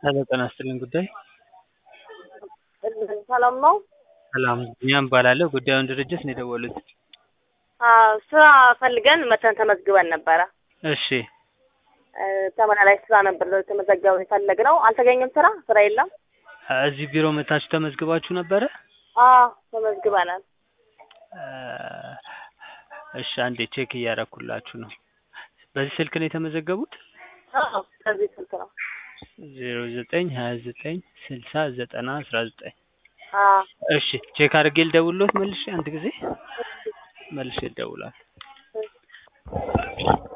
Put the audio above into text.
ሄሎ ጤና ይስጥልኝ ጉዳይ ሰላም ነው? ሰላም ቢኒያም እባላለሁ ጉዳዩን ድርጅት ነው የደወሉት አዎ ስራ ፈልገን መተን ተመዝግበን ነበረ። እሺ እ ተመላላሽ ስራ ነበር ተመዘገበን የፈለግነው። አልተገኘም ስራ ስራ የለም። እዚህ ቢሮ መታችሁ ተመዝግባችሁ ነበረ አዎ ተመዝግበናል። እ እሺ አንዴ ቼክ እያደረኩላችሁ ነው በዚህ ስልክ ነው የተመዘገቡት አዎ ከዚህ ስልክ ነው። ዜሮ ዘጠኝ ሀያ ዘጠኝ ስልሳ ዘጠና አስራ ዘጠኝ አዎ እሺ ቼክ አድርጌ ልደውልዎት መልሼ አንድ ጊዜ መልሼ እደውላለሁ